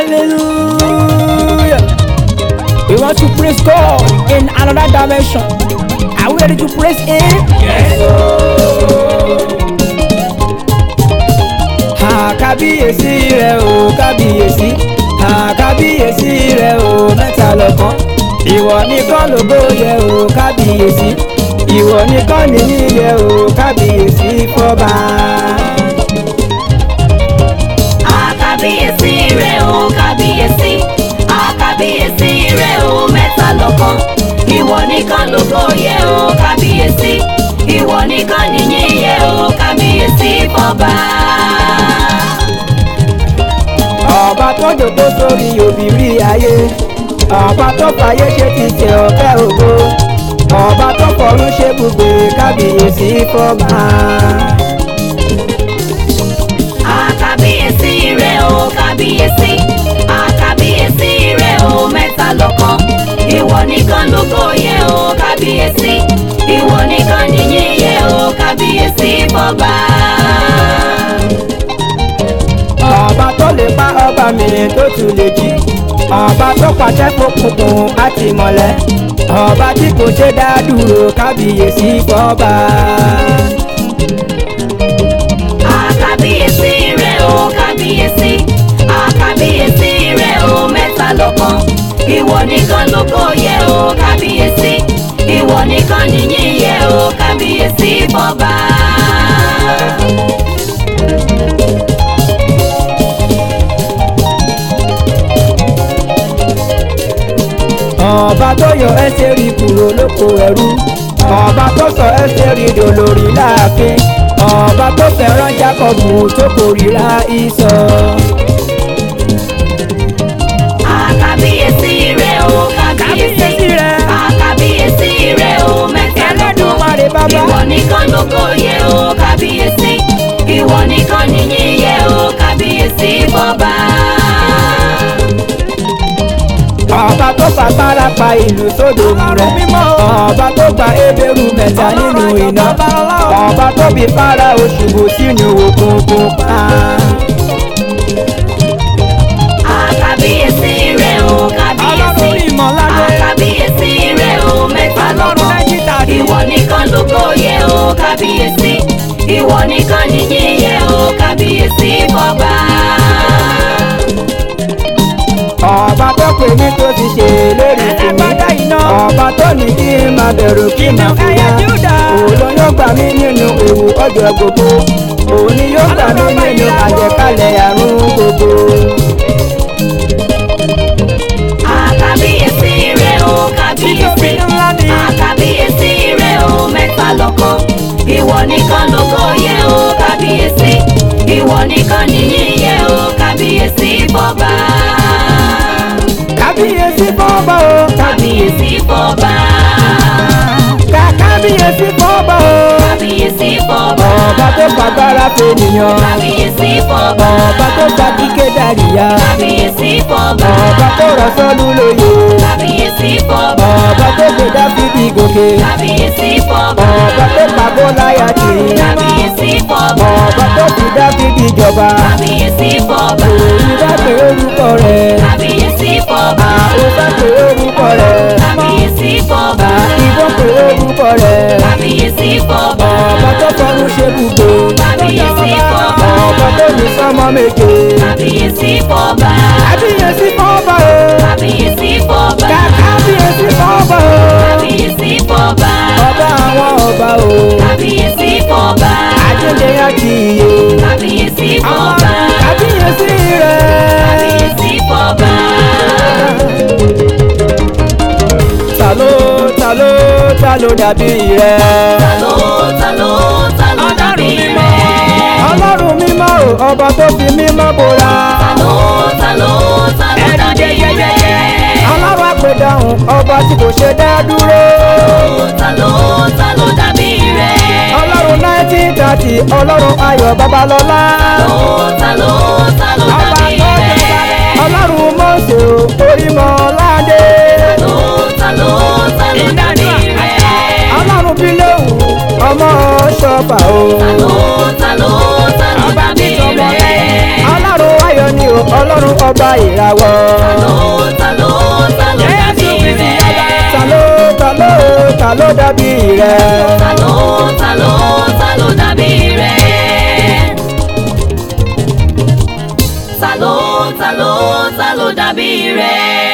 Hallelujah. We want to praise God in another dimension. Are we ready to praise Him? Yes, Ha kábíyèsí rẹ̀ o kábíyèsí. Ha kábíyèsí rẹ̀ o mẹ́ta lọ́kan. Ìwọ nìkan lógo yẹ o kábíyèsí. Ìwọ nìkan nìyí yẹ o kábíyèsí fọba. Àkàbíyèsí rẹ̀ o kábíyèsí. Àkàbíyèsí rẹ̀ o mẹ́ta lọ́kan. Ìwọ nìkan lógo yẹ o kábíyèsí. Ìwọ nìkan nìyìn yẹ o kábíyèsí fọba. ọba tó jòkó sórí òbírí ayé ọba tó fàyè ṣe ti tẹ ọ̀fẹ́ ògo ọba tó fọ̀run ṣe gbogbo kábíyèsí fọba. Àkàbíyèsí rẹ̀ o kábíyèsí. Àkàbíyèsí rẹ̀ o mẹ́ta lọ́kan. Ìwọ nìkan lógo yẹ o kábíyèsí. Ìwọ nìkan nìyìn yẹ o kábíyèsí fọba. ọba tó lè pa ọba mi tó tún lè jí ọba tó pàṣẹ fòkùnkùn àti mọ̀lẹ́ ọba tí kò ṣe dá dúró kábíyèsí fọba. Àkàbíyèsí rẹ̀ o kábíyèsí. Àkàbíyèsí rẹ̀ o mẹ́ta lọ́kan. Ìwọ nìkan lógo yẹ o kábíyèsí. Ìwọ nìkan nìyìn yẹ o kábíyèsí fọba. ọba tó yọ ẹsẹ̀ rí kúrò lóko ẹrú ọba tó sọ ẹsẹ̀ rí dolórí láàfin ọba tó fẹ́ràn jákọ́bù tó kórìíra ìsọ. Àkàbíyèsí rẹ̀ o kábíyèsí. Kábíyèsí rẹ̀. Àkàbíyèsí rẹ̀ o mẹ́ta lọ́kan. Ẹlẹ́dùmarè bàbá. Ìwọ nìkan lógo yẹ o kábíyèsí. Ìwọ nìkan nìyìn yẹ o kábíyèsí fọba. ọba tó fagbára pa ìlú sódò rẹ̀ ọba tó gba ebéru mẹ́ta nínú iná ọba tó bí fara òṣùbù sínú òkun pupa. Àkàbíyèsí rẹ̀ o kábíyèsí. Ọlọ́run ìmọ̀ládé. Àkàbíyèsí rẹ̀ o mẹ́ta Ọlọ́run lọ́kan. Ẹ́gídàdì. Ìwọ nìkan lógo yẹ o kábíyèsí. Ìwọ nìkan nìyìn yẹ o kábíyèsí fọba. ọba tó pè mí tó ti ṣe lérí fún mi ọba tó ní kí n máa bẹ̀rù kí n máa fòyà òun ló yóò gbà mí nínú ewu ọjọ́ gbogbo òun ni yóò gbà mí nínú àjẹkálẹ̀ àrùn gbogbo. Àkàbíyèsí rẹ̀ o kábíyèsí. Títóbi ńlá ni. Àkàbíyèsí rẹ̀ o mẹ́ta lọ́kan. Ìwọ nìkan lógo yẹ o kábíyèsí. Ìwọ nìkan nìyìn yẹ o kábíyèsí fọba. kábíyèsí fọ́ọ̀bà o Kábíyèsí fọba. ká kábíyèsí fọ́ọ̀bà o Kábíyèsí fọba. ọba tó fagbára fènìyàn Kábíyèsí fọba. ọba tó gba kíké dàríyá Kábíyèsí fọba. ọba tó rọ sọ́lú lóye Kábíyèsí fọba. ọba tó gbé dáfídì gòkè Kábíyèsí fọba. ọba tó pàgọ́ láyà tì í. Kábíyèsí fọba. ọba tó fi dáfídì jọba Kábíyèsí fọba. èyí bá pé orúkọ rẹ̀ Kábíyèsí fọba. ó bá pé orúkọ rẹ̀ Kábíyèsí fọba. ìbọn pé orúkọ rẹ̀ Kábíyèsí fọba. ọba tó fọrún ṣe bùgbé Kábíyèsí fọba. ọba tó ní sọmọ méje Kábíyèsí fọba. kábíyèsí fọ́ọ̀bà o Kábíyèsí fọba. ká kábíyèsí fọ́ọ̀bà o Kábíyèsí fọba. ọba àwọn ọba o Kábíyèsí fọba. àjẹjẹ àti iye Kábíyèsí fọba. kábíyèsí rẹ̀. Kábíyèsí fọba. ta ló ta ló ta ló dàbí rẹ̀. Talo talo talo dàbí rẹ̀. ọlọ́run mímọ́ o ọba tó fi mímọ́ bora. Talo talo talo dàbí rẹ̀. ọlọ́run àpèdáhùn ọba tí kò ṣe dá dúró. Talo talo dàbí rẹ̀. ọlọ́run nineteen thirty ọlọ́run ayọ̀ babalọ́lá. Talo talo talo ọba dàbí tó jọba rẹ̀. ọlọ́run mọ̀ọ́sẹ̀ o orímọ̀ ládé. Talo talo talo dàbí rẹ̀. ọlọ́run bíléwù ọmọ ṣọ́fà o. Talo talo talo dàbí rẹ̀. ọlọ́run ayọ̀ ni o ọlọ́run ọba ìràwọ̀. ta ló ta ló ta ló dàbí rẹ̀. ta ló ta ló ta ló dàbí rẹ̀. ta ló ta ló ta ló dàbí rẹ̀. ta ló ta ló ta ló dàbí rẹ̀.